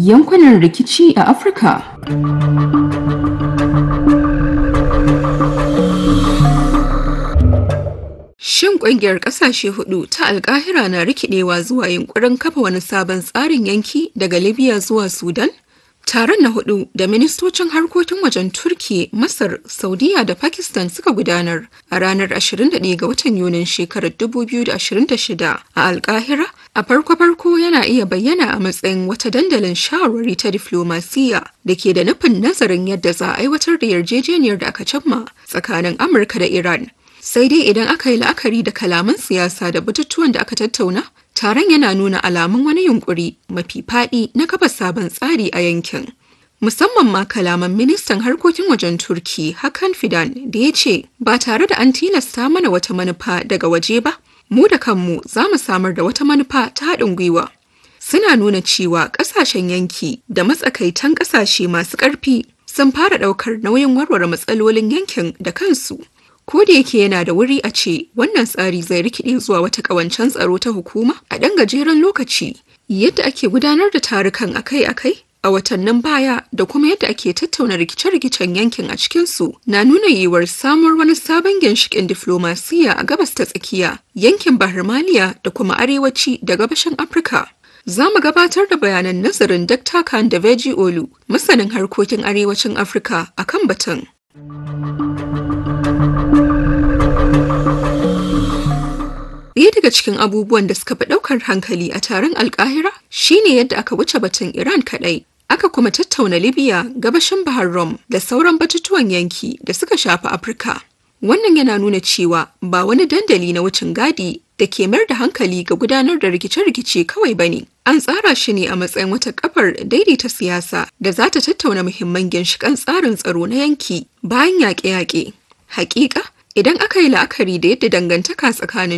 yankunan rikici a Afirka. Shin ƙungiyar ƙasashe hudu ta alkahira na rikidewa zuwa yunkurin kafa wani sabon tsarin yanki daga Libya zuwa Sudan? Taron na hudu da ministocin harkokin wajen Turki, Masar, Saudiya da Pakistan suka gudanar a ranar 21 ga watan Yunin shekarar 2026 a Alkahira a farko-farko yana iya bayyana a matsayin wata dandalin shawarwari ta diflomasiyya da ke da nufin nazarin yadda za a aiwatar da yarjejeniyar da aka cimma tsakanin Amurka da Iran. Sai dai idan aka yi la'akari da kalaman siyasa da batutuwan da aka tattauna, taron yana nuna alamun wani yunkuri mafi faɗi na kafa sabon tsari a yankin. Musamman ma kalaman ministan harkokin wajen Turki Hakan Fidan da ya ce ba tare da an tilasta mana wata manufa daga waje ba, mu da kanmu za mu samar da wata manufa ta haɗin gwiwa. Suna nuna cewa ƙasashen yanki da matsakaitan ƙasashe masu ƙarfi sun fara ɗaukar nauyin warware matsalolin yankin da kansu. Ko da yake yana da wuri a ce wannan tsari zai rikide zuwa wata ƙawancen tsaro ta hukuma a ɗan gajeren lokaci, yadda ake gudanar da tarukan akai-akai a watannin baya da kuma yadda ake tattauna rikice-rikicen yankin a cikinsu na nuna yiwuwar samuwar wani sabon ginshiƙin diflomasiyya a gabas ta tsakiya, yankin Bahar Maliya da kuma arewaci da gabashin Afirka. Za mu gabatar da bayanan nazarin Dr. Khan da Veji Olu, masanin harkokin arewacin Afirka a kan batun. Ɗaya daga cikin abubuwan da suka fi ɗaukar hankali a taron alkahira shine yadda aka wuce batun Iran kaɗai. Aka kuma tattauna Libya, gabashin Bahar Rum da sauran batutuwan yanki da suka shafi Afirka. Wannan yana nuna cewa ba wani dandali na wucin gadi da ke mayar da hankali ga gudanar da rikice-rikice kawai ba ne. An tsara shi ne a matsayin wata kafar daidaita siyasa da za ta tattauna muhimman ginshiƙan tsarin tsaro na yanki bayan yaƙe-yaƙe. Hakika, idan aka yi la'akari da yadda dangantaka tsakanin